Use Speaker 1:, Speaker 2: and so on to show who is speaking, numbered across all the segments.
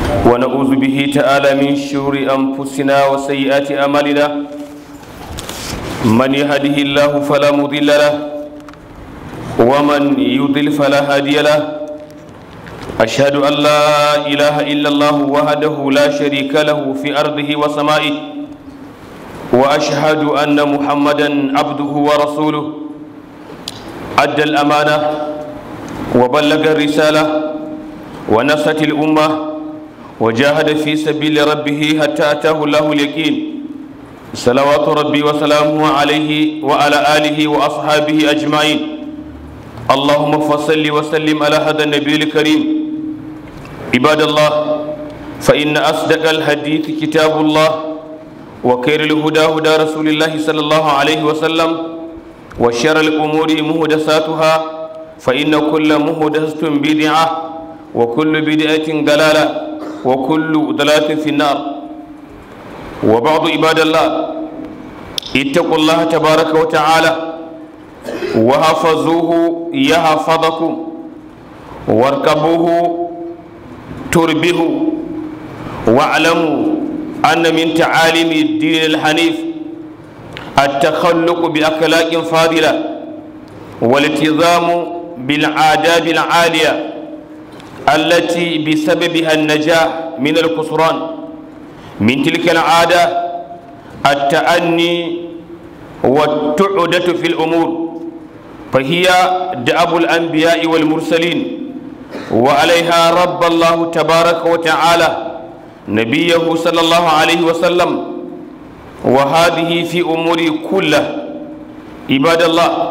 Speaker 1: ونعوذ به تعالى من شرور أنفسنا وسيئات أعمالنا من يهده الله فلا مضل له ومن يضل فلا هادي له أشهد أن لا إله إلا الله وحده لا شريك له في أرضه وسمائه وأشهد أن محمدا عبده ورسوله أدى الأمانة وبلغ الرسالة ونصت الأمة وجاهد في سبيل ربه حتى أتاه الله اليقين صلوات ربي وسلامه عليه وعلى آله وأصحابه أجمعين اللهم فصل وسلم على هذا النبي الكريم عباد الله فإن أصدق الحديث كتاب الله وخير الهدى هدى رسول الله صلى الله عليه وسلم وشر الأمور مهدساتها فإن كل مهدسة بدعة وكل بدعة ضلالة وكل ضلالة في النار وبعض عباد الله اتقوا الله تبارك وتعالى وحفظوه يحفظكم واركبوه تربه واعلموا أن من تعاليم الدين الحنيف التخلق بأخلاق فاضلة والالتزام بالعادات العالية التي بسببها النجاح من الخسران من تلك العادة التأني والتعدة في الأمور فهي دأب الأنبياء والمرسلين وعليها رب الله تبارك وتعالى نبيه صلى الله عليه وسلم وهذه في أمور كله عباد الله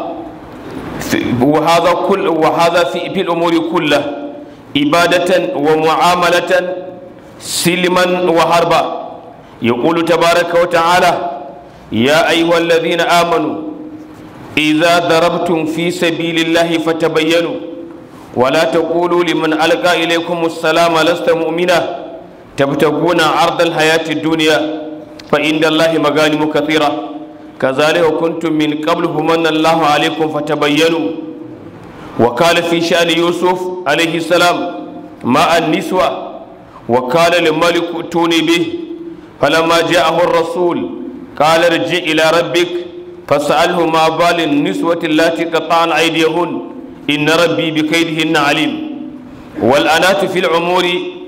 Speaker 1: وهذا كل وهذا في, في الأمور كله عبادة ومعاملة سلما وهربا يقول تبارك وتعالى يا أيها الذين آمنوا إذا ضربتم في سبيل الله فتبينوا ولا تقولوا لمن ألقى إليكم السلام لست مؤمنا تبتغون عرض الحياة الدنيا فإن الله مغانم كثيرة كذلك كنتم من قبل من الله عليكم فتبينوا وقال في شأن يوسف عليه السلام مع النسوة وقال للملك ائتوني به فلما جاءه الرسول قال ارجع إلى ربك فسأله ما بال النسوة اللاتي قطعن أيديهن إن ربي بكيدهن عليم والأنات في العمور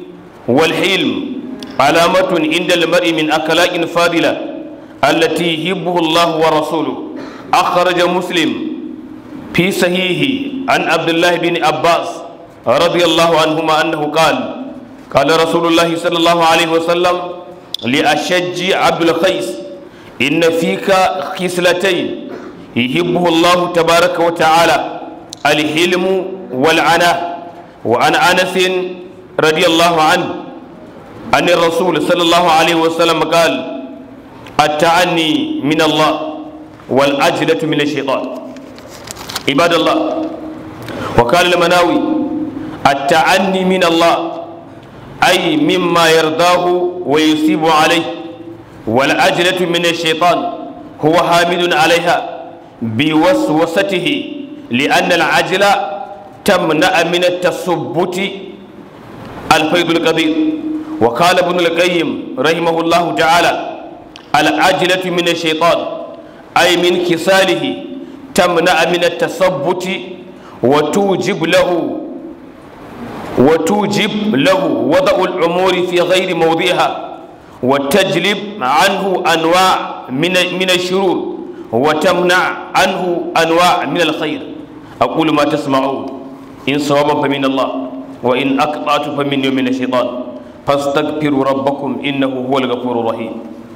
Speaker 1: والحلم علامة عند المرء من أخلاق فاضلة التي يحبه الله ورسوله أخرج مسلم في صحيحه عن عبد الله بن عباس رضي الله عنهما أنه قال قال رسول الله صلى الله عليه وسلم لأشج عبد القيس إن فيك خصلتين يحبه الله تبارك وتعالى الحلم والعناء وعن أنس رضي الله عنه أن الرسول صلى الله عليه وسلم قال التعني من الله والأجلة من الشيطان عباد الله وقال المناوي التعني من الله أي مما يرضاه ويصيب عليه والأجلة من الشيطان هو حامد عليها بوسوسته لأن العجل تمنع من التثبت الفيض القدير وقال ابن القيم رحمه الله تعالى العجلة من الشيطان أي من كساله تمنع من التثبت وتوجب له وتوجب له وضع الأمور في غير موضعها وتجلب عنه أنواع من من الشرور وتمنع عنه أنواع من الخير أقول ما تسمعون إن صوابا فمن الله وإن أقطعت فمن من الشيطان فاستغفروا ربكم إنه هو الغفور الرحيم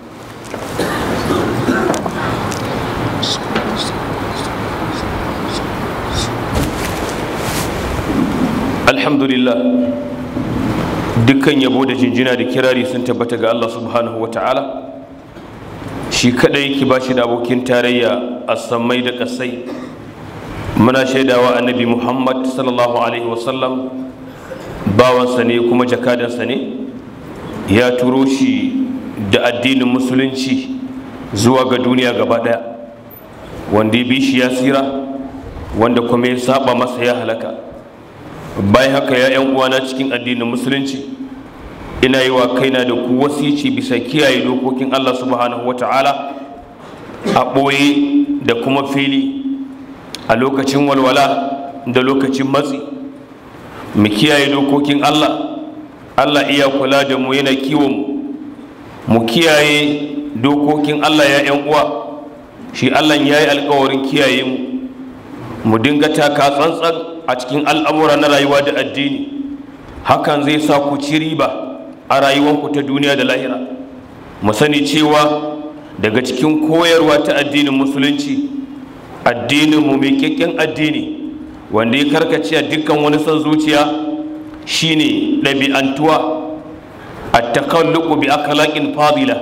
Speaker 1: alhamdulillah dukkan yabo da jinjina da kirari sun tabbata ga Allah subhanahu wa ta'ala shi kadai ki ba shi da abokin tarayya a sammai da kasai muna shaidawa annabi muhammad sallallahu alaihi wasallam bawansa ne kuma jakadansa ne ya turo shi da addinin musulunci zuwa ga duniya gaba daya wanda ya bi shi ya tsira wanda kuma ya saba masa ya halaka bayan haka ya yan uwana cikin addinin musulunci ina yi wa kaina da ku wasici bisa kiyaye dokokin Allah subhanahu wa ta'ala a ɓoye da kuma fili a lokacin walwala da lokacin matsi mu kiyaye dokokin Allah Allah iya kula da mu yana kiwon mu kiyaye dokokin Allah ya ‘yan uwa shi Allah ya yi alkawarin kiyaye mu mu dinga taka tsantsan a cikin al'amura na rayuwa da addini hakan zai sa ku ci riba a rayuwanku ta duniya da lahira mu sani cewa daga cikin koyarwa ta addinin musulunci addinin mu mai kyakken addini wanda ya karkace a dukkan wani son zuciya shine ɗabi'antuwa a takalluku bi akhlaqin fadila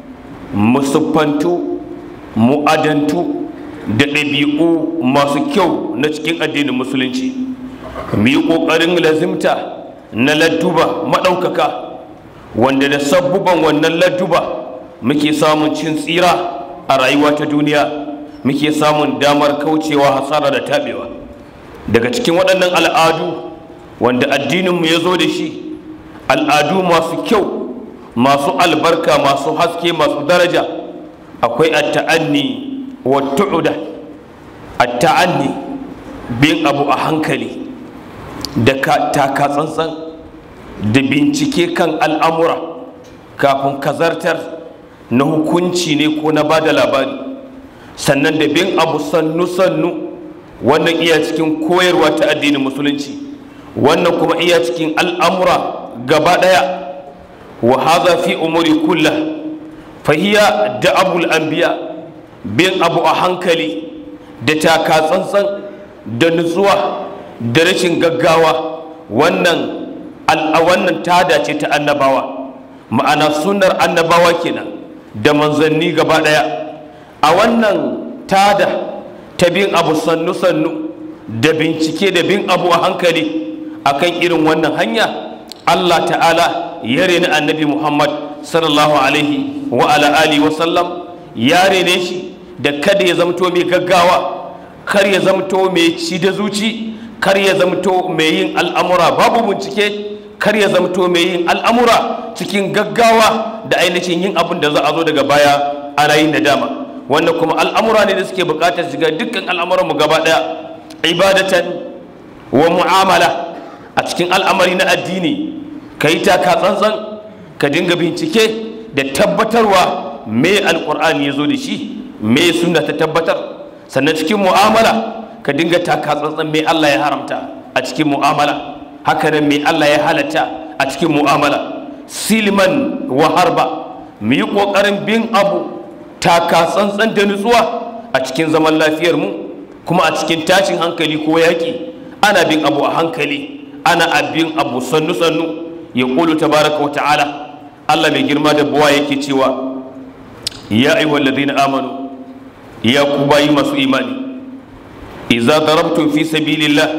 Speaker 1: musuffantu mu'adantu da ɗabi'u masu kyau na cikin addinin musulunci mu yi ƙoƙarin lazimta na ladduba maɗaukaka wanda da sabbuban wannan ladduba muke samun cin tsira a rayuwa ta duniya muke samun damar kaucewa hasara da taɓewa daga cikin waɗannan al'adu wanda addininmu ya zo da shi al'adu masu kyau masu albarka masu haske masu daraja akwai atta'anni wa tu'uda atta'anni bin abu a hankali da taka tsantsan da bincike kan al'amura kafin kazartar na hukunci ne ko na bada labari sannan da bin abu sannu-sannu wannan iya cikin koyarwa ta addinin musulunci wannan kuma iya cikin al'amura gaba ɗaya wa haza fi umuri kulla fahiya da abul anbiya bin abu a hankali da taka tsantsan da nutsuwa da rashin gaggawa wannan wannan tada ce ta annabawa ma'ana sunnar annabawa kenan da manzanni gaba ɗaya a wannan tada ta bin abu sannu-sannu da bincike da bin abu a hankali akan irin wannan hanya Allah ta'ala ya reni annabi Muhammad sallallahu alaihi wa ala alihi wa sallam ya rene shi da kada ya zamto mai gaggawa kar ya zamto mai ci da zuci kar ya zamto mai yin al'amura babu bincike kar ya zamto mai yin al'amura cikin gaggawa da ainihin yin abin da za a zo daga baya ana yin nadama wannan kuma al'amura ne da suke bukatar shiga dukkan al'amuranmu gaba daya ibadatan wa mu'amala a cikin al'amari na addini ka yi taka tsantsan ka dinga bincike da tabbatarwa me alkur'ani ya zo da shi me suna ta tabbatar sannan cikin mu'amala ka dinga taka tsantsan me Allah ya haramta a cikin mu'amala haka nan me Allah ya halatta a cikin mu'amala silman wa harba mu yi ƙoƙarin bin abu taka tsantsan da nutsuwa a cikin zaman lafiyar mu kuma a cikin tashin hankali ko yaƙi ana bin abu a hankali ana abin abu sannu sannu ya ƙulu tabaraka wa ta'ala Allah mai girma da buwa yake cewa ya ayyuhal ladina amanu ya ku bayi masu imani idza darabtum fi sabilillah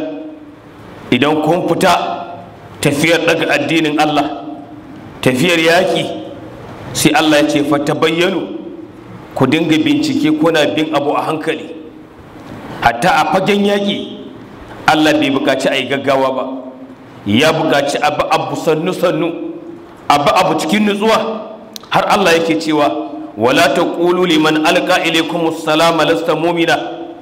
Speaker 1: idan kun fita tafiyar daga addinin Allah tafiyar yaki sai Allah ya ce fatabayyanu ku dinga bincike kuna bin abu a hankali hatta a fagen yaki Allah bai bukaci a yi gaggawa ba ya bukaci abu abu sannu sannu abu abu cikin nutsuwa har Allah yake cewa wala taqulu liman alqa ilaykum assalama lasta mu'mina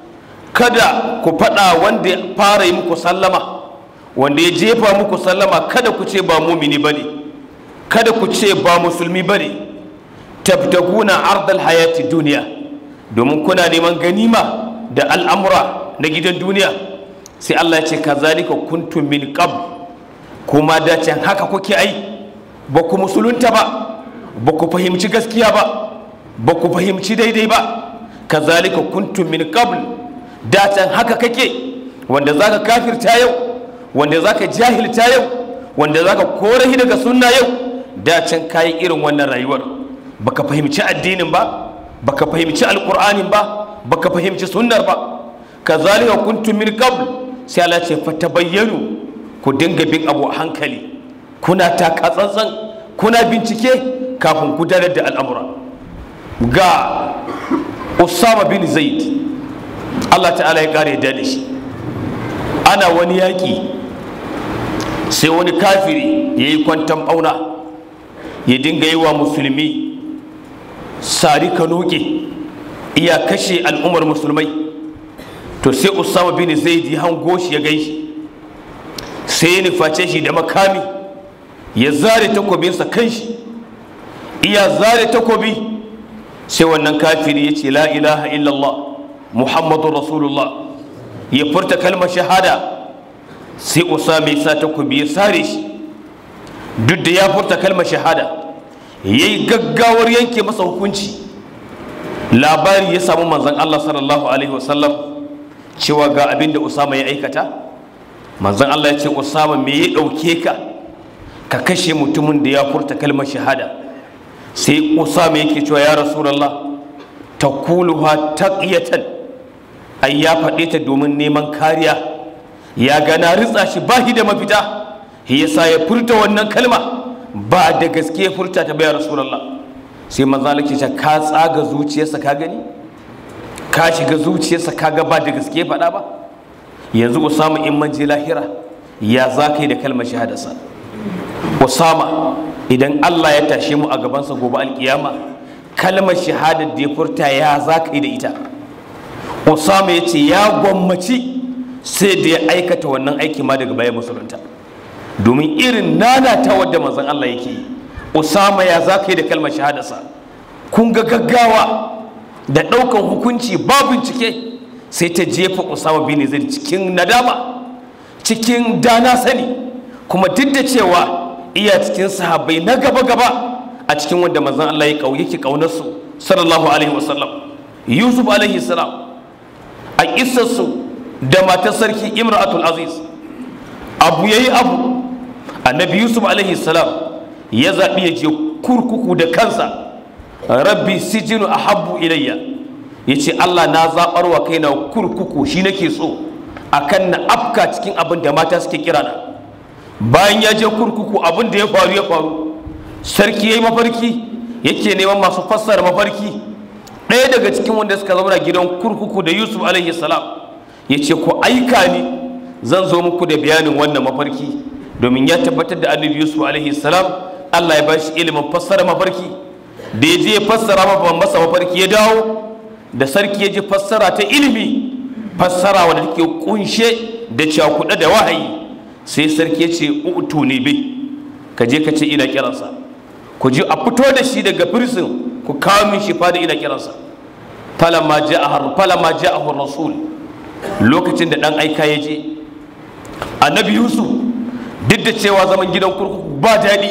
Speaker 1: kada ku faɗa wanda ya fara yi muku sallama wanda ya jefa muku sallama kada ku ce ba mumini bane kada ku ce ba musulmi bane tabtaguna ardal hayati duniya domin kuna neman ganima da al'amura na gidan duniya sai Allah ya ce kazalika kuntum min qabl kuma da can haka kuke ai ba ku musulunta ba ba ku fahimci gaskiya ba ba ku fahimci daidai ba kazalika kuntum min qabl da can haka kake wanda zaka kafirta yau wanda zaka jahilta yau wanda zaka kore daga sunna yau da can kayi irin wannan rayuwar baka fahimci addinin ba baka fahimci alqur'anin ba baka fahimci sunnar ba kazalika kuntum min qabl sai Allah ce fatabayyanu ku dinga bin abu a hankali kuna taka tsantsan kuna bincike kafin gudanar da al'amura ga Usama bin Zaid Allah ta'ala ya kare da shi ana wani yaƙi sai wani kafiri ya yi kwantan ɓauna ya dinga yi wa musulmi sari kanoke iya kashe al'ummar musulmai to sai usama bin zaid ya hango shi ya gaishe sai ya nuface shi da makami ya zare takobinsa kan shi iya zare takobi sai wannan kafiri ya ce la ilaha illallah muhammadu rasulullah ya furta kalmar shahada sai usama ya sa takobi ya sare shi duk da ya furta kalmar shahada ya yi gaggawar yanke masa hukunci labari ya samu manzan Allah sallallahu alaihi wasallam cewa ga abin da usama ya aikata manzan Allah ya ce usama me ya ɗauke ka ka kashe mutumin da ya furta kalmar shahada sai usama yake cewa ya rasulallah ta kuluha taqiyatan ai ya faɗe ta domin neman kariya ya gana ritsa shi bahi da mafita yasa ya furta wannan kalma ba da gaske ya furta ta bayar rasulallah sai manzo Allah ke ce ka tsaga zuciyarsa ka gani ka shiga zuciyarsa ka ga ba da gaske faɗa ba yanzu Usama in manje lahira ya za ka yi da kalmar shahadarsa Usama idan Allah ya tashe mu a gabansa gobe alkiyama kalmar shahadar da ya furta ya za ka yi da ita Usama ya ce ya gwammaci sai da ya aikata wannan aiki ma daga baya musulunta domin irin nana ta wadda manzon Allah yake yi Usama ya za ka yi da kalmar shahadarsa kun ga gaggawa da ɗaukan hukunci ba bincike sai ta jefa Usama bin Zaid cikin nadama cikin dana sani kuma duk da cewa iya cikin sahabbai na gaba gaba a cikin wanda manzon Allah ya yake kaunar su sallallahu alaihi wasallam Yusuf alaihi salam a kissarsu da matar sarki Imratul Aziz abu yayi abu annabi Yusuf alaihi salam ya zaɓi ya je kurkuku da kansa rabbi sijinu ahabbu ilayya ya ce Allah na zaɓar wa kaina kurkuku shi nake so akan na afka cikin abin da mata suke kira na bayan ya je kurkuku abin da ya faru ya faru sarki ya yi mafarki yake neman masu fassara mafarki ɗaya daga cikin wanda suka zauna gidan kurkuku da yusuf alaihi salam ya ce ku aika ni zan zo muku da bayanin wannan mafarki domin ya tabbatar da annabi yusuf alaihi salam allah ya ba shi ilimin fassara mafarki da ya je ya fassara masa mafarki ya dawo da sarki ya ji fassara ta ilimi fassara wadda take kunshe da cakuɗa da wahayi sai sarki ya ce utu ne bai ka je ka ce ina kiransa ku ji a fito da shi daga firsin ku kawo min shi fada ina kiransa falamma ja'ahar falamma ja'ahur rasul lokacin da dan aika ya je annabi yusuf duk da cewa zaman gidan kurkuku ba daɗi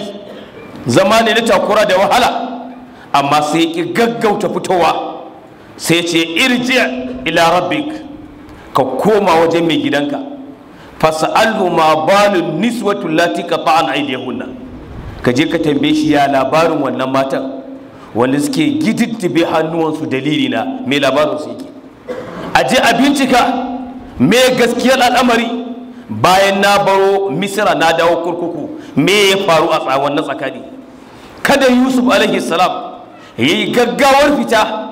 Speaker 1: zama ne na takura da wahala amma sai ya ƙi gaggauta fitowa sai ce irji ila rabbik ka koma wajen mai gidanka fasa'alhu ma balun niswatu lati qata'an aydihunna ka je ka tambaye shi ya labarin wannan matan wanda suke gididdibe hannuwansu dalili na mai labarin su yake a je a bincika me gaskiyar al'amari bayan na baro misira na dawo kurkuku me ya faru a tsawon na tsakani kada yusuf alaihi salam ya yi gaggawar fita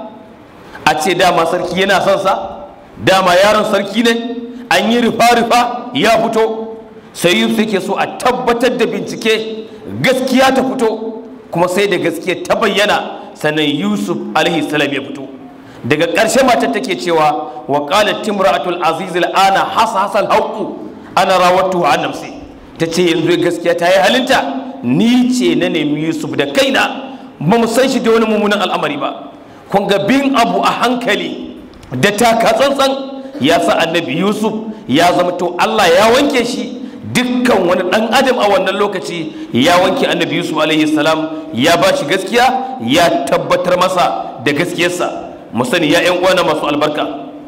Speaker 1: a ce dama sarki yana son sa dama yaron sarki ne an yi rufa-rufa ya fito sai yusuf yake so a tabbatar da bincike gaskiya ta fito kuma sai da gaskiya ta bayyana sannan yusuf alaihi salam ya fito daga ƙarshe matar take cewa wa qalat timra'atul aziz ana hasa hasal haqu ana rawatu an nafsi tace yanzu gaskiya ta yi halinta ni ce na nemi yusuf da kaina ba mu san shi da wani mummunan al'amari ba kun ga bin abu a hankali da taka tsantsan ya sa annabi yusuf ya zama to allah ya wanke shi dukkan wani dan adam a wannan lokaci ya wanke annabi yusuf alaihi salam ya ba shi gaskiya ya tabbatar masa da gaskiyarsa mu sani ya yan uwana masu albarka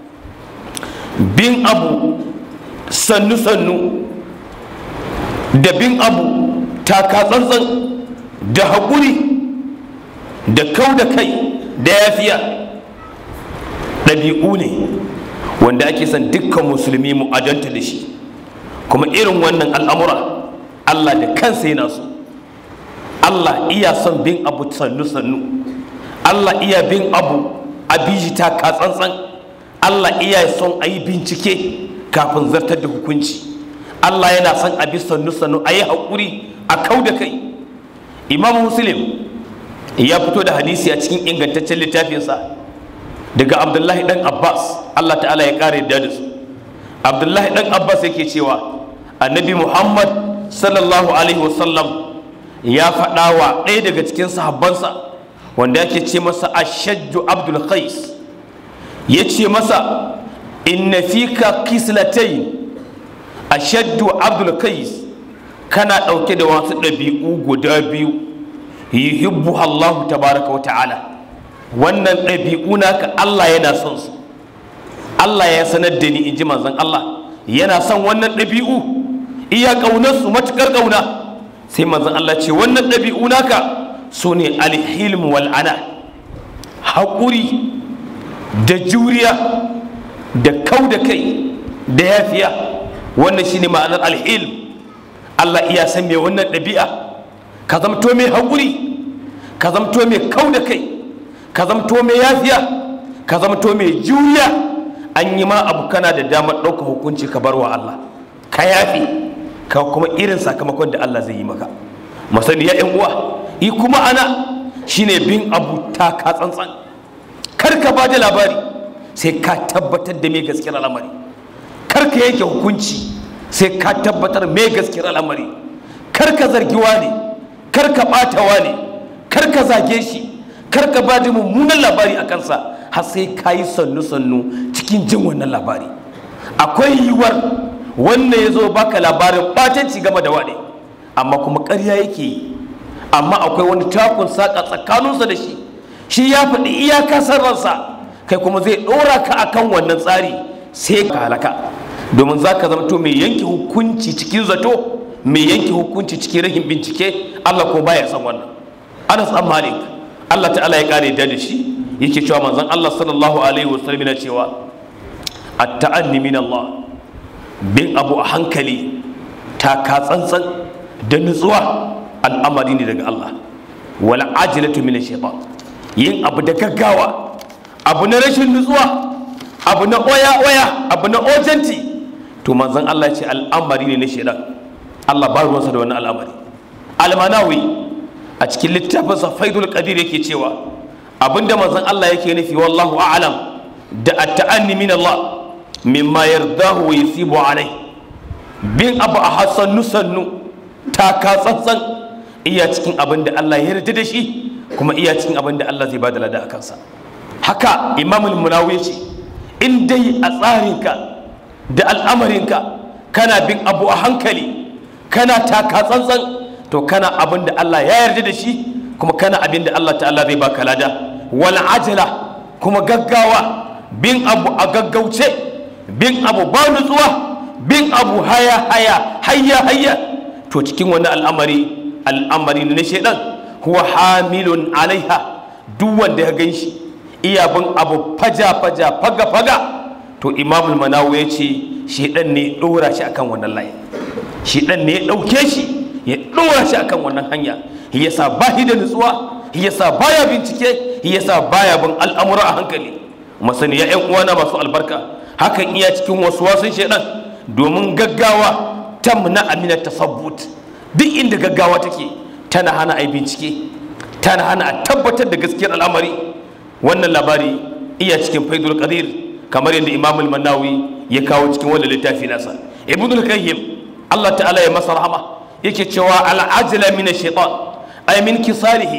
Speaker 1: bin abu sannu sannu da bin abu taka tsantsan da haƙuri da kau da kai da yafiya ɗabi'u ne wanda ake son dukkan musulmi mu adanta da shi kuma irin wannan al'amura Allah da kansa yana so Allah iya son bin abu sannu-sannu Allah iya bin abu a bijita ka tsantsan Allah iya son a yi bincike kafin zartar da hukunci Allah yana son a bi sannu-sannu a yi haƙuri a kau da kai imam muslim ya fito da hadisi a cikin ingantaccen littafinsa daga abdullahi dan abbas allah ta'ala ya kare da su abdullahi dan abbas yake cewa annabi muhammad sallallahu alaihi wasallam ya faɗa wa ɗaya daga cikin sahabbansa wanda yake ce masa ashajju abdul qais ya ce masa inna fika kislatain ashaddu abdul qais kana ɗauke da wasu ɗabi'u guda biyu yuhibbu Allahu tabaraka wa ta'ala wannan ɗabi'u naka Allah yana son su Allah ya sanar da ni in ji manzon Allah yana son wannan ɗabi'u iya ƙaunar su matuƙar ƙauna sai manzon Allah ce wannan ɗabi'u naka su ne alhilm wal ana haƙuri da juriya da kau da kai da yafiya wannan shine ma'anar alhilm Allah iya san me wannan ɗabi'a ka zamto mai haƙuri ka zamto mai kau da kai ka zamto mai yafiya ka zamto mai juriya an yi ma abu kana da damar ɗauka hukunci ka bar wa Allah ka yafi ka kuma irin sakamakon da Allah zai yi maka masani ya yan uwa yi kuma ana shine bin abu ta ka tsantsan kar ka ba da labari sai ka tabbatar da mai gaskiyar al'amari kar ka yanke hukunci sai ka tabbatar mai gaskiyar al'amari kar ka zargi ne kar ka ɓata ne kar ka zage shi kar ka ba da mummunan labari a kansa har sai ka yi sannu-sannu cikin jin wannan labari akwai yiwuwar wannan ya zo baka labarin ɓatanci game da wane amma kuma ƙarya yake yi amma akwai wani takun saƙa tsakaninsa da shi shi ya faɗi iyaka sarransa kai kuma zai ɗora ka akan wannan tsari sai ka halaka domin za ka zamto mai yanke hukunci cikin zato mai yanke hukunci cikin rahin bincike Allah ko baya san wannan Anas an Malik Allah ta'ala ya kare da da shi yake cewa manzon Allah sallallahu alaihi wasallam yana cewa at-ta'anni min Allah bin abu a hankali ta ka tsantsan da nutsuwa al'amari ne daga Allah wal ajilatu min shaytan yin abu da gaggawa abu na rashin nutsuwa abu na oya oya abu na ojanti to manzon Allah ya ce al'amari ne na shaytan Allah ba ruwansa da wannan al'amari almanawi a cikin littafinsa faidul qadir yake cewa abinda manzon Allah yake nufi wallahu a'lam da at-ta'anni min Allah mimma yardahu wa yusibu alai bin abu a hasannu sannu taka tsantsan iya cikin abin da Allah ya yarda da shi kuma iya cikin abin da Allah zai bada lada a kansa haka imamul munawi ce in dai a tsarinka da al'amarinka kana bin abu a hankali kana taka tsantsan to kana abin da Allah ya yarda da shi kuma kana abin da Allah ta'ala zai baka lada wal ajala kuma gaggawa bin abu a gaggauce bin abu ba nutsuwa bin abu haya haya hayya hayya to cikin wani al'amari al'amari na shaidan huwa hamilun alaiha duk wanda ya gan shi iya bin abu faja faja faga faga to imamul manawu ya ce shaidan ne ya ɗora shi akan wannan layi shaidan ne ya ɗauke shi ya ɗora shi akan wannan hanya yasa ba shi da nutsuwa yasa baya bincike yasa baya bin al'amura a hankali masani ya ƴan uwana masu albarka hakan iya cikin wasu wasun shaidan domin gaggawa tamna amina tasabbut duk inda gaggawa take tana hana a bincike tana hana a tabbatar da gaskiyar al'amari wannan labari iya cikin faidul qadir kamar yadda imam al-manawi ya kawo cikin wannan littafi nasa ibn al-qayyim Allah ta'ala ya masa rahama yake cewa al-ajla min ash-shaytan ay min kisalihi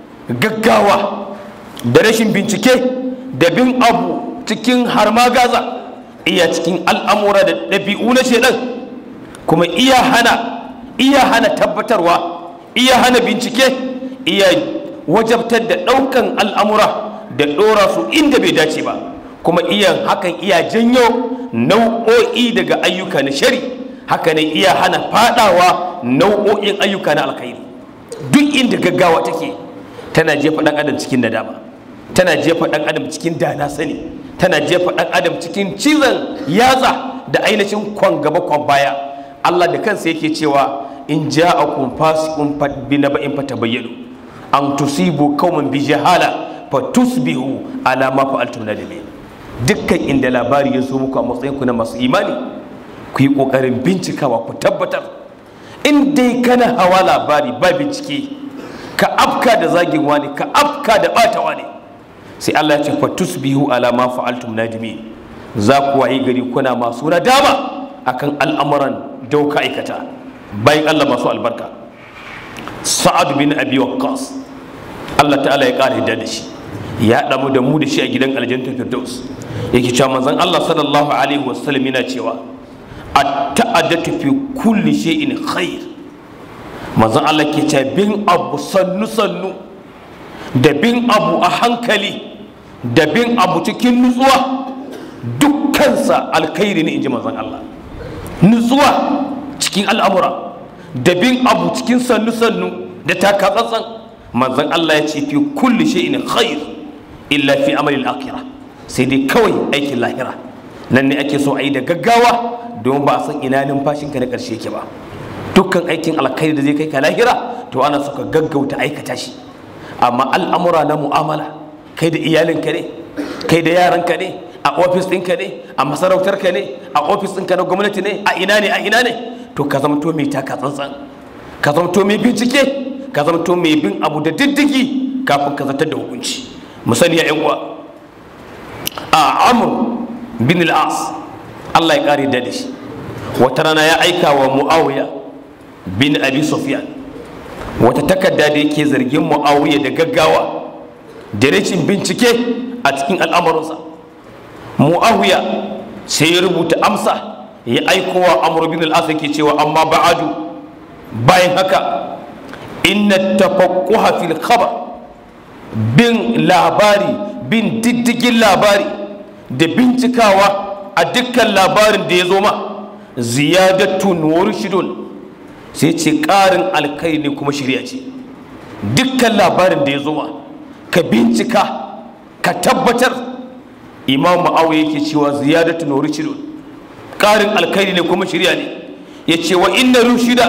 Speaker 1: gaggawa da rashin bincike da bin abu cikin harmagaza iya cikin al'amura da ɗabi'u na shaidan kuma iya hana iya hana tabbatarwa iya hana bincike iya wajabtar da ɗaukan al'amura da ɗora su inda bai dace ba kuma iya hakan iya janyo nau'o'i daga ayyuka na shari haka ne iya hana fadawa nau'o'in ayyuka na alkhairi duk inda gaggawa take tana jefa ɗan adam cikin nadama tana jefa ɗan adam cikin dana sani tana jefa ɗan adam cikin cizon yatsa da ainihin kwan gaba kwan baya Allah da kansa yake cewa in ja'akum fasiqun bi naba'in fatabayyanu an tusibu qauman bi jahala fatusbihu ala ma fa'altum nadimin dukkan inda labari ya zo muku a matsayin ku na masu imani ku yi kokarin bincikawa ku tabbatar in dai kana hawa labari ba bincike ka afka da zagin wani ka afka da bata wani sai Allah ya ce fa tusbihu ala ma fa'altum nadimi za ku wayi gari kuna masu nadama akan al'amuran da ka aikata bayan Allah masu albarka sa'ad bin abi waqqas Allah ta'ala ya kare da shi ya damu da mu da shi a gidan aljanna firdaus yake cewa manzon Allah sallallahu alaihi wasallam yana cewa at-ta'addatu fi kulli shay'in khair manzon Allah ke cewa bin abu sannu sannu da bin abu a hankali da bin abu cikin nutsuwa dukkansa alkhairi ne inji manzon Allah nutsuwa cikin al'amura da bin abu cikin sannu sannu da takatsantsan manzon Allah ya ce fi kulli shay'in khair illa fi amalil akhirah sai dai kawai aikin lahira nan ne ake so a yi da gaggawa don ba a san ina numfashinka na ƙarshe yake ba dukkan aikin alkhairi da zai kai ka lahira to ana so ka gaggauta aikata shi amma al'amura na mu'amala kai da iyalinka ne kai da yaranka ne a ofis ɗinka ne a masarautarka ne a ofis ɗinka na gwamnati ne a ina ne a ina ne to ka zamto mai taka tsantsan ka zamto mai bincike ka zamto mai bin abu da diddigi kafin ka zartar da hukunci mu sani ya uwa a amur bin al'as Allah ya kare da shi wata rana ya aika wa mu'awiya bin abi sufyan wata takarda da yake zargin mu'awiya da gaggawa da rashin bincike a cikin al'amuransa mu'awiya sai ya rubuta amsa ya aiko wa amur bin al'as yake cewa amma ba'adu bayan haka inna tafaqquha fil khabar bin labari bin diddigin labari da bincikawa a dukkan labarin da ya zo ma ziyadatun wa rushidun sai ce ƙarin alkai ne kuma shirya ce dukkan labarin da ya zo ma ka bincika ka tabbatar imam ma'awu yake cewa ziyadatun wa rushidun ƙarin alkai ne kuma shirya ne ya ce wa inna rushida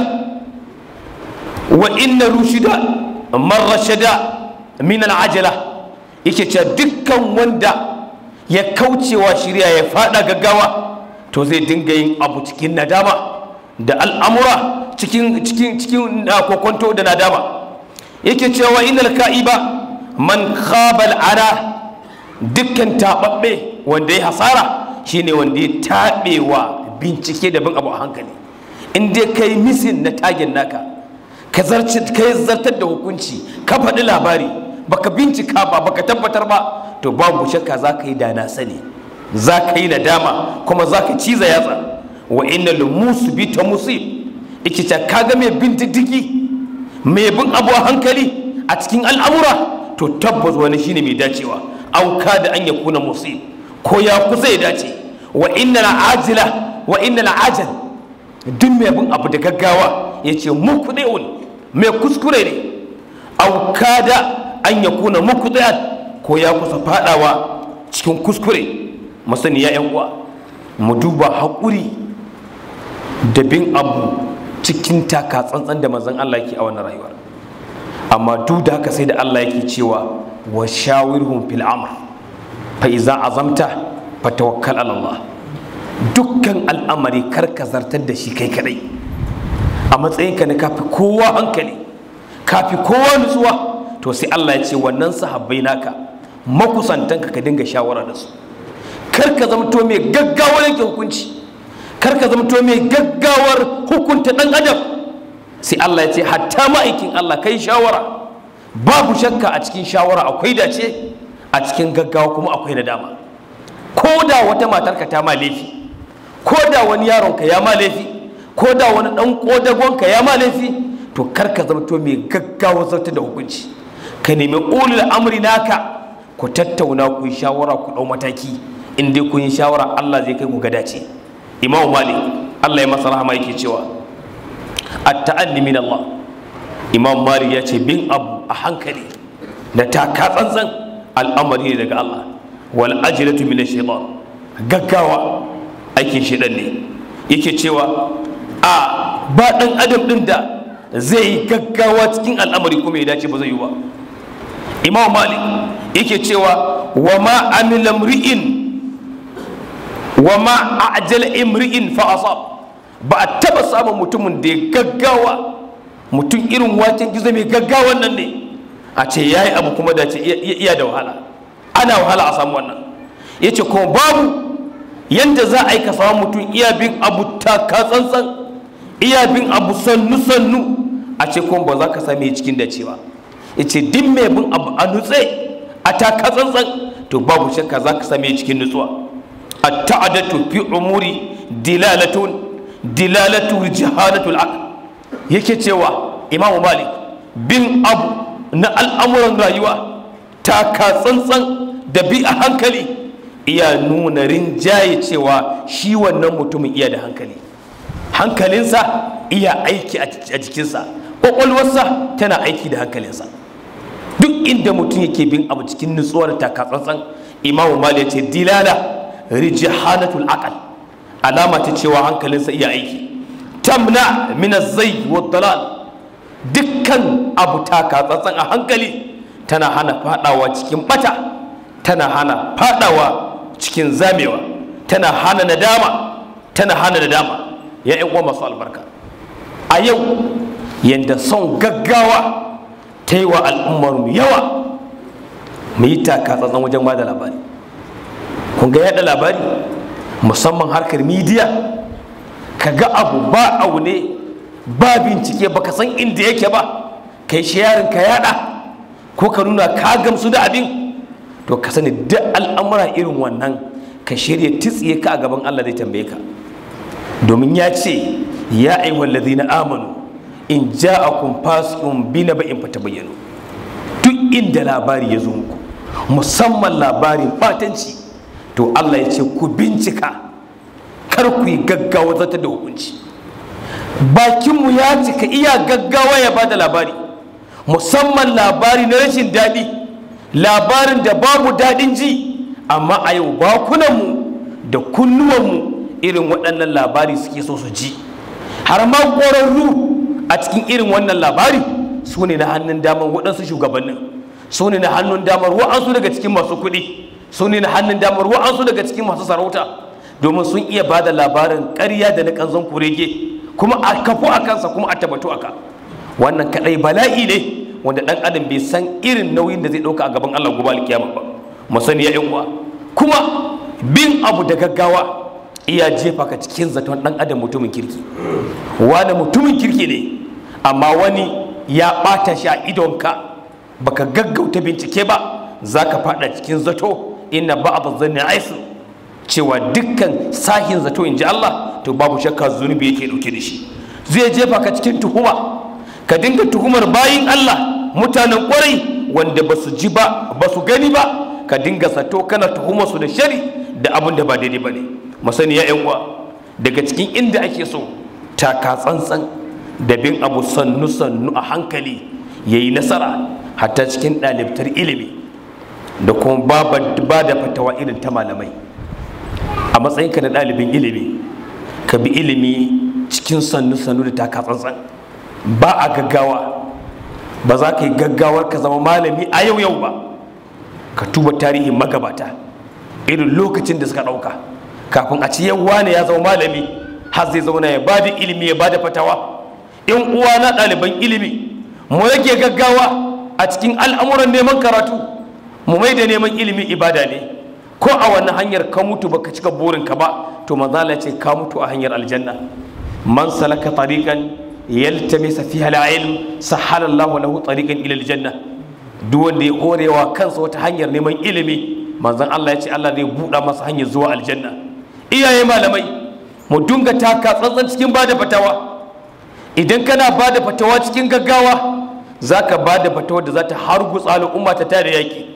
Speaker 1: wa inna rushida marrashada min al'ajala yake cewa dukkan wanda ya kaucewa shirya ya fada gaggawa to zai dinga yin abu cikin nadama da al'amura cikin cikin cikin kokonto da nadama yake cewa innal ka'iba man khabal ana dukkan tababbe wanda ya hasara shine wanda ya tabewa bincike da bin abu a hankali in dai kai misin na tagin naka ka zartar da hukunci ka faɗi labari baka bincika ba baka tabbatar ba to babu shakka za ka yi da na sani za ka yi nadama kuma za ka ciza yatsa wa inna lumusu bi ta musib ikita kaga mai bin diddigi mai bin abu a hankali a cikin al'amura to tabbas wani shine mai dacewa auka da an ya kuna musib ko ya kusa ya dace wa inna ajila wa inna ajal duk mai bin abu da gaggawa ya ce muku mai kuskure ne auka da an ya kuna muku ko ya kusa fadawa cikin kuskure masani ya uwa mu duba haƙuri da bin abu cikin taka tsantsan da mazan Allah yake a wannan rayuwar amma duk da haka sai da Allah yake cewa wa shawirhum fil amr fa iza azamta fa tawakkal ala Allah dukkan al'amari kar ka zartar da shi kai kadai a matsayinka na kafi kowa hankali kafi kowa nutsuwa to sai Allah ya ce wannan sahabbai naka makusantanka ka dinga shawara da su kar ka zamto mai gaggawar yanke hukunci kar ka zamto mai gaggawar hukunta dan adam sai Allah ya ce hatta ma'aikin Allah kai shawara babu shakka a cikin shawara akwai dace a cikin gaggawa kuma akwai nadama ko da wata matarka ta ma laifi ko da wani yaronka ya ma laifi ko da wani dan kodagonka ya ma laifi to kar ka zamto mai gaggawa zartar da hukunci ka nemi ulul amri naka ku tattauna ku yi shawara ku ɗau mataki in dai kun yi shawara Allah zai kai ku ga dace Imam Malik Allah ya masa rahama yake cewa at-ta'anni min Allah Imam Malik ya ce bin abu a hankali da taka tsantsan al'amari ne daga Allah wal ajlatu min ash-shaytan gaggawa aikin shedan ne yake cewa a ba dan adam din da zai yi gaggawa cikin al'amari kuma ya dace ba zai yi ba imam malik yake cewa wa ma amila mri'in wa ma ajal imri'in fa asab ba a taba samun mutumin da ya gaggawa mutum irin waken gizo mai gaggawan nan ne a ce ya yi abu kuma da ce iya da wahala ana wahala a samu wannan ya ce kuma babu yadda za a yi ka samu mutum iya bin abu taka tsantsan iya bin abu sannu sannu a ce kuma ba za ka same cikin dace ba ya ce din mai bin abu a nutse a taka tsantsan to babu shakka za ka same cikin nutsuwa a ta'adatu fi umuri dilalatun dilalatu jihalatul aql yake cewa imamu malik bin abu na al'amuran rayuwa taka tsantsan da bi a hankali iya nuna rinjaye cewa shi wannan mutumin iya da hankali hankalinsa iya aiki a jikinsa ƙwaƙwalwarsa tana aiki da hankalinsa duk inda mutum yake bin abu cikin nutsuwar taka tsantsan imamu malik ya ce dilala rijihanatul aqal alama ta cewa hankalinsa iya aiki tamna min zai wa dalal dukkan abu taka tsantsan a hankali tana hana fadawa cikin bata tana hana fadawa cikin zamewa tana hana nadama tana hana nadama ya yan uwa masu albarka a yau yanda son gaggawa ta yi wa al'ummar yawa mu yi taka tsantsan wajen ba da labari kun ga yada labari musamman harkar midiya ka ga abu ba abu ne ba bincike baka san inda yake ba kai shayarin ka yada ko ka nuna ka gamsu da abin to ka sani duk al'amura irin wannan ka shirya titsiye ka a gaban Allah zai tambaye ka domin ya ce ya ayyuhal ladina amanu in ja'akum fasiqun bi naba'in fatabayyanu duk inda labari ya zo muku musamman labarin batanci to Allah ya ce ku bincika kar ku yi gaggawa zata da hukunci bakinmu ya cika iya gaggawa ya bada labari musamman labari na rashin daɗi labarin da babu daɗin ji amma a yau bakunanmu da kunnuwanmu irin waɗannan labari suke so su ji har ma ƙwararru a cikin irin wannan labari su ne na hannun damar waɗansu shugabannin su ne na hannun damar wa'ansu daga cikin masu kuɗi su ne na hannun damar wa'ansu daga cikin masu sarauta domin sun iya ba da labarin ƙarya da na ƙanzon kurege kuma a kafu a kansa kuma a tabbatu aka wannan kaɗai bala'i ne wanda ɗan adam bai san irin nauyin da zai ɗauka a gaban Allah gobe alkiyama ba mu sani ya uwa kuma bin abu da gaggawa iya jefa ka cikin zaton ɗan adam mutumin kirki wani mutumin kirki ne amma wani ya ɓata shi a idonka baka gaggauta bincike ba za ka faɗa cikin zato inna ba'd zanni aisu cewa dukkan sahin zato in ji Allah to babu shakka zunubi yake dauke da shi zai jefa ka cikin tuhuma ka dinga tuhumar bayin Allah mutanen kwarai wanda ba su ji ba ba su gani ba ka dinga zato kana tuhumar su da shari da abin da ba daidai ba ne masani ya yan uwa daga cikin inda ake so taka tsantsan da bin abu sannu sannu a hankali yayi nasara hatta cikin ɗalibtar ilimi da kuma ba da fatawa irin ta malamai a matsayinka na ɗalibin ilimi ka bi ilimi cikin sannu-sannu da taka tsantsan ba a gaggawa ba za ka yi gaggawar ka zama malami a yau yau ba ka tuba tarihin magabata irin lokacin da suka ɗauka kafin a ci yau wane ya zama malami har zai zauna ya bada ilimi ya bada fatawa in uwa na ɗaliban ilimi mu rage gaggawa a cikin al'amuran neman karatu mu mai da neman ilimi ibada ne ko a wani hanyar ka mutu baka cika burinka ba to manzala ce ka mutu a hanyar aljanna man salaka tariqan yaltamisa fiha al-ilm sahala Allah lahu tariqan ila aljanna duk wanda ya horewa kansa wata hanyar neman ilimi manzon Allah ya ce Allah zai buɗa masa hanyar zuwa aljanna iyaye malamai mu dunga taka tsantsan cikin bada fatawa idan kana bada fatawa cikin gaggawa zaka bada fatawa da za ta hargutsa al'umma ta tare yaki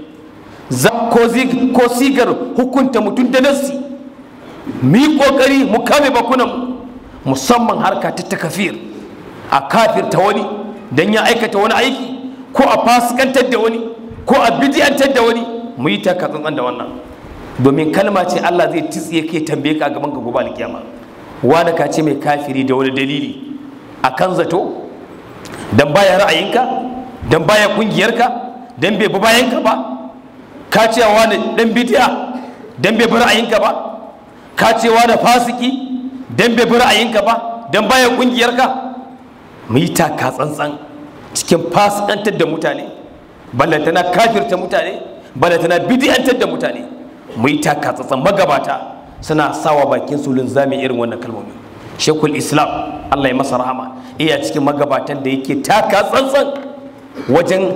Speaker 1: ko sigar hukunta mutum da nassi mu yi kokari mu kame bakunan musamman harka ta takafir a kafirta wani don ya aikata wani aiki ko a fasikantar da wani ko a bidiyantar da wani mu yi taka tsantsan da wannan domin kalma ce Allah zai tsiye kai tambaye ka a gaban ka gobe alkiyama wani ka ce mai kafiri da wani dalili a kan zato dan baya ra'ayinka dan baya kungiyarka dan bai bi bayanka ba ka ce wani dan bidiya dan bai bi ra'ayinka ba ka ce wani fasiki dan bai bi ra'ayinka ba dan baya kungiyarka mu yi taka tsantsan cikin fasikantar da mutane ballantana kafirta mutane ballantana bidiyantar da mutane mu yi taka tsantsan magabata suna sawa bakin su linzami irin wannan kalmomi shekul islam allah ya masa rahama iya cikin magabatan da yake taka tsantsan wajen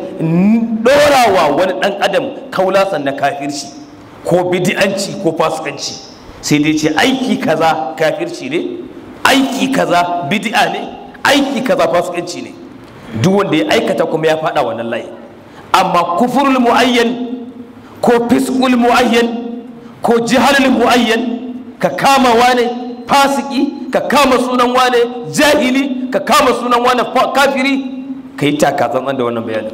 Speaker 1: ɗorawa wani ɗan adam kaulasan na kafirci ko bidi'anci ko fasikanci sai dai ce aiki kaza kafirci ne aiki kaza bid'a ne aiki kaza fasikanci ne duk wanda ya aikata kuma ya faɗa wannan layi amma kufurul mu'ayyan ko fiskul mu'ayyan ko jihalul mu'ayyan ka kama wane fasiki ka kama sunan wane jahili ka kama sunan wane kafiri ka yi taka tsantsan da wannan bayanin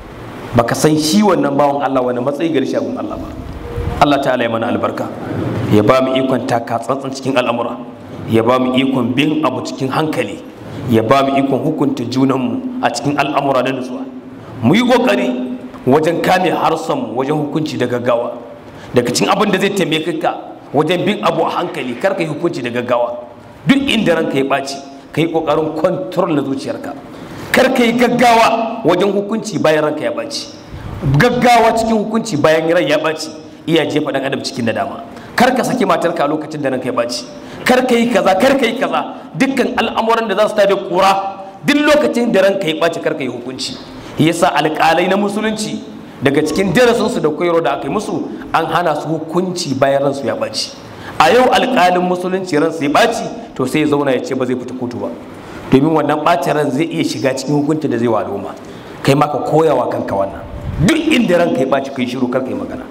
Speaker 1: baka san shi wannan bawan Allah wani matsayi gari shagun Allah ba Allah ta'ala ya mana albarka ya ba mu ikon taka tsantsan cikin al'amura ya ba mu ikon bin abu cikin hankali ya ba mu ikon hukunta junanmu a cikin al'amura na nutsuwa mu yi kokari wajen kame harsanmu wajen hukunci da gaggawa daga cikin abin da zai taimake ka wajen bin abu a hankali kar ka yi hukunci da gaggawa duk inda ranka ya ɓaci ka yi ƙoƙarin kwantar na zuciyarka kar ka yi gaggawa wajen hukunci bayan ranka ya ɓaci gaggawa cikin hukunci bayan ran ya ɓaci iya jefa ɗan adam cikin nadama kar ka saki matarka a lokacin da ranka ya ɓaci kar ka yi kaza kar ka yi kaza dukkan al'amuran da za su tada kura duk lokacin da ranka ya ɓaci kar ka yi hukunci yasa alƙalai na musulunci daga cikin darasinsu da koyarwa da aka yi musu an hana su hukunci bayan ransu ya ɓaci a yau alƙalin musulunci ransu ya ɓaci to sai ya zauna ya ce ba zai fita kotu ba domin wannan ɓacin ran zai iya shiga cikin hukunci da zai wa al'umma kai ma ka koya wa kanka wannan duk inda ranka ya ɓaci kai shiru kar ka yi magana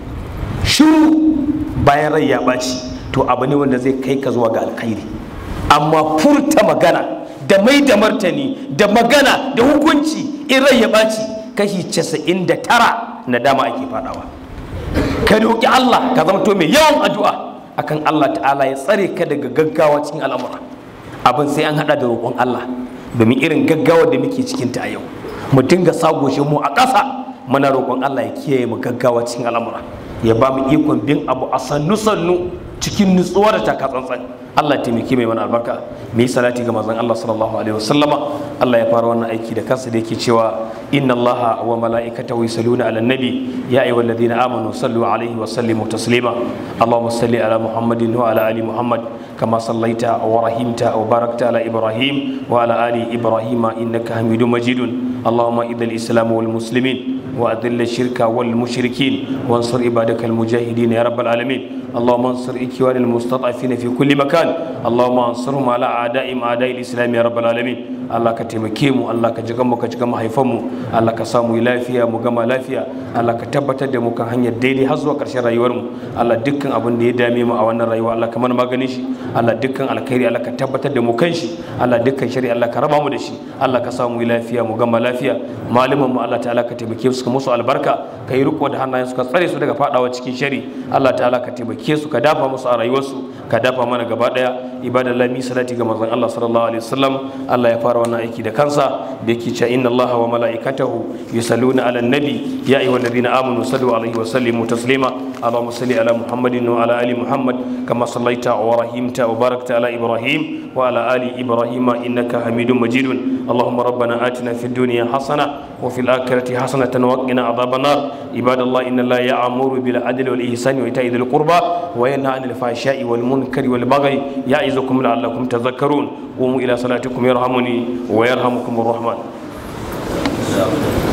Speaker 1: shiru bayan rai ya ɓaci to abu ne wanda zai kai ka zuwa ga alkhairi amma furta magana da mai da martani da magana da hukunci in rai ya ɓaci kashi casa'in da tara na dama ake faɗawa ka roƙi Allah ka zama to mai yawan addu'a akan Allah ta'ala ya tsare ka daga gaggawa cikin al'amura abin sai an haɗa da roƙon Allah domin irin gaggawa da muke cikin ta a yau mu dinga sagoshe mu a ƙasa muna roƙon Allah ya kiyaye mu gaggawa cikin al'amura ya ba mu ikon bin abu a sannu sannu cikin nutsuwa da taka tsantsan Allah ya taimake mai mana albarka mu yi salati ga manzon Allah sallallahu alaihi wasallama Allah ya fara wannan aiki da kansa da yake cewa inna Allah wa mala'ikatahu yusalluna 'alan nabi ya ayyuhalladhina amanu sallu alaihi wa sallimu taslima Allahumma salli ala Muhammadin wa ala ali Muhammad kama sallaita wa rahimta wa barakta ala Ibrahim wa ala ali Ibrahim innaka Hamidum Majidun Allahumma idhil islam wal muslimin وأذل الشرك والمشركين وانصر عبادك المجاهدين يا رب العالمين اللهم انصر إخوان المستضعفين في كل مكان اللهم انصرهم على أعدائهم أعداء الإسلام يا رب العالمين Allah ka taimake mu Allah ka jigan mu ka jigan mahaifanmu Allah ka samu lafiya mu gama lafiya Allah ka tabbatar da mu kan hanyar daidai har zuwa ƙarshen rayuwar mu Allah dukkan abin da ya dame mu a wannan rayuwa Allah ka mana maganin shi Allah dukkan alkhairi Allah ka tabbatar da mu kan shi Allah dukkan shari'a Allah ka raba mu da shi Allah ka samu lafiya mu gama lafiya malaman mu Allah ta'ala ka taimake su ka musu albarka ka yi riko da hannayen su ka tsare su daga fadawa cikin shari Allah ta'ala ka taimake su ka dafa musu a rayuwarsu ka dafa mana gaba daya ibadallahi mi salati ga manzon Allah sallallahu alaihi wasallam Allah ya fara wannan aiki da kansa da yake cewa inna allaha wa mala'ikatahu yusalluna ala nabi ya ayyuhal ladina amanu sallu alaihi wa sallimu taslima allahumma salli ala muhammadin wa ala ali muhammad kama sallaita wa rahimta wa barakta ala ibrahim wa ala ali ibrahim innaka hamidum majidun allahumma rabbana atina fid dunya hasana wa fil akhirati hasanatan wa qina adhaban nar ibadallah inna allaha ya'muru bil adli wal ihsani wa ita'i dhil qurba wa yanha 'anil fahsha'i wal munkari wal baghi ya'izukum la'allakum tadhakkarun قوموا إلى صلاتكم يرحمني ويرحمكم الرحمن